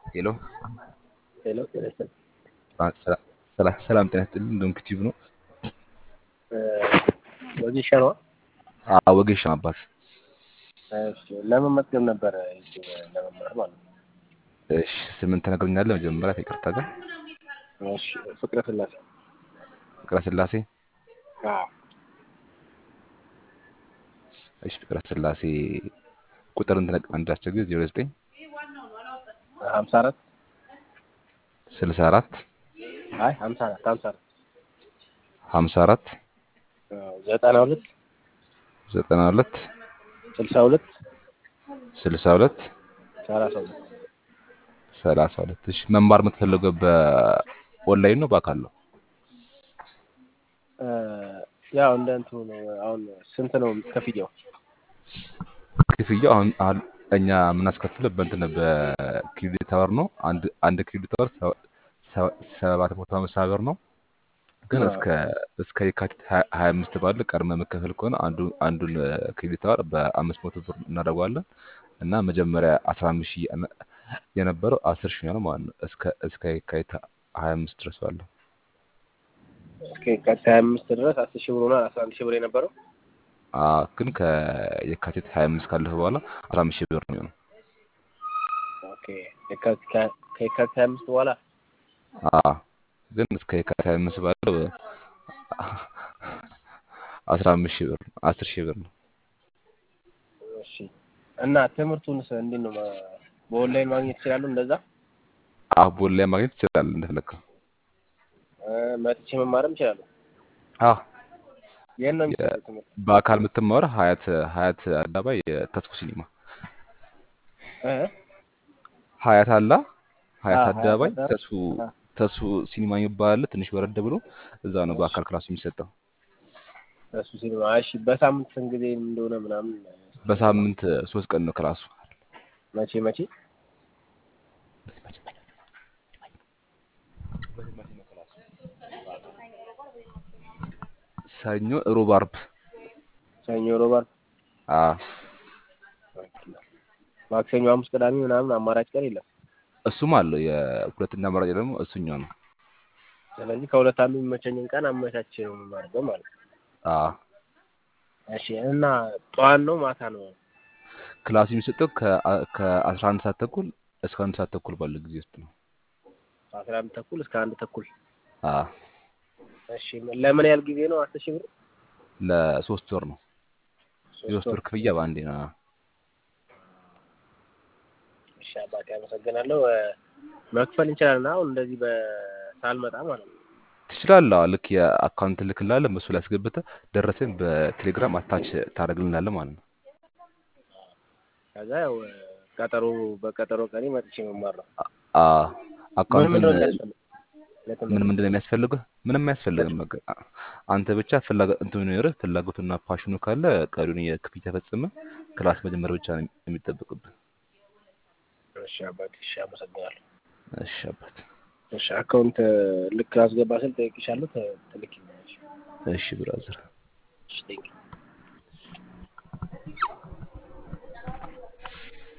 ሄሎ ሄሎ ጤና ይስጥልኝ። ሰላም ሰላም ጤና ይስጥልኝ። እንደውም ክቲቭ ነው። ወጌሻ ነዋ። አዎ ወጌሻ አባት። እሺ ለመመዝገብ ነበረ ዩቲዩብ ለመማር ማለት ነው። እሺ ስምን ትነግረኛለህ? መጀመሪያ ከይቅርታ ጋር እሺ ፍቅረ ስላሴ። ፍቅረ ስላሴ። አዎ እሺ ፍቅረ ስላሴ ቁጥርን ትነግረኝ እንዳስቸግር ዜሮ ዘጠኝ ሀምሳ አራት ስልሳ አራት አይ ሀምሳ አራት ሀምሳ አራት ሀምሳ አራት ዘጠና ሁለት ዘጠና ሁለት ስልሳ ሁለት ስልሳ ሁለት ሰላሳ ሁለት ሰላሳ ሁለት እሺ መማር የምትፈልገው በኦንላይን ነው በአካል ነው? ያው እንደ እንትኑ ነው። አሁን ስንት ነው ክፍያው? ክፍያው አሁን አሁን እኛ የምናስከፍለው በእንትን በክሬዲት አወር ነው። አንድ አንድ ክሬዲት አወር ሰባት መቶ ሃምሳ ብር ነው። ግን እስከ እስከ የካቲት ሀያ አምስት ባለ ቀድመህ መከፈል ከሆነ አንዱ አንዱን ክሬዲት አወር በአምስት መቶ ብር እናደርገዋለን እና መጀመሪያ አስራ አምስት ሺህ የነበረው አስር ሺህ ነው ማለት ነው። እስከ እስከ የካቲት ሀያ አምስት ድረስ ባለው እስከ የካቲት ሀያ አምስት ድረስ አስር ሺህ ብር ሆኗል። አስራ አንድ ሺህ ብር የነበረው ግን ከየካቲት ሀያ አምስት ካለፈ በኋላ አስራ አምስት ሺህ ብር ነው የሚሆነው። ኦኬ የካቲት ከየካቲት ሀያ አምስት በኋላ ግን እስከ የካቲት ሀያ አምስት ባለው አስራ አምስት ሺህ ብር አስር ሺህ ብር ነው። እሺ እና ትምህርቱንስ እንዴት ነው በኦንላይን ማግኘት ይችላሉ? እንደዛ አቦን ላይ ማግኘት ይችላል እንደፈለግከው። መጥቼ መማርም ይችላሉ። አዎ ይህን ነው የሚሰጠው ትምህርት በአካል የምትማረው ሀያት ሀያት አዳባይ ተስኩ ሲኒማ ሀያት አላ ሀያት አደባባይ ተሱ ተሱ ሲኒማ የሚባል ትንሽ ወረድ ብሎ እዛ ነው በአካል ክላሱ የሚሰጠው። እሱ ሲኒማ እሺ። በሳምንት ስንት ጊዜ እንደሆነ ምናምን በሳምንት ሶስት ቀን ነው ክላሱ። መቼ መቼ? ሰኞ፣ ሮብ፣ አርብ። ሰኞ፣ ሮብ፣ አርብ። አዎ ማክሰኞ፣ ሐሙስ፣ ቅዳሜ ምናምን አማራጭ ቀን የለም። እሱም አለው። የሁለተኛ አማራጭ ደግሞ እሱኛው ነው። ስለዚህ ከሁለት አንዱ የሚመቸኝን ቀን አመቻቼ ነው የማደርገው ማለት ነው። አዎ እሺ። እና ጠዋት ነው ማታ ነው? ክላሱ የሚሰጠው ከአስራ አንድ ሰዓት ተኩል እስከ አንድ ሰዓት ተኩል ባለው ጊዜ ውስጥ ነው። ከአስራ አንድ ተኩል እስከ አንድ ተኩል። አዎ እሺ። ለምን ያህል ጊዜ ነው? አስር ሺህ ብር ለሶስት ወር ነው። የሶስት ወር ክፍያ በአንዴ ነው። እሺ አባቴ አመሰግናለሁ። መክፈል እንችላለን አሁን እንደዚህ በሳልመጣ ማለት ነው። ትችላለህ። አዎ ልክ የአካውንት ልክልሃለን በሱ ላይ አስገብተህ ደረሰኝ በቴሌግራም አታች ታደርግልናለህ ማለት ነው። ከዛ ያው ቀጠሮ በቀጠሮ ቀኔ መጥቼ መማር ነው። አዎ አካውንትን ምን ምን ምንድን ነው የሚያስፈልገው? ምንም አያስፈልግም። በቃ አንተ ብቻ ፍላጎት እንትን ይኖርህ ፍላጎቱና ፓሽኑ ካለ ቀሪውን የክፍያ ፈጽመህ ክላስ መጀመር ብቻ ነው የሚጠበቅብህ። እሺ አባቴ እሺ አመሰግናለሁ። እሺ አባት እሺ አካውንት ልክ አስገባ ስል ጠይቅሻለሁ ትልኪኛለሽ። እሺ ብራዘር እሺ ቴንኪው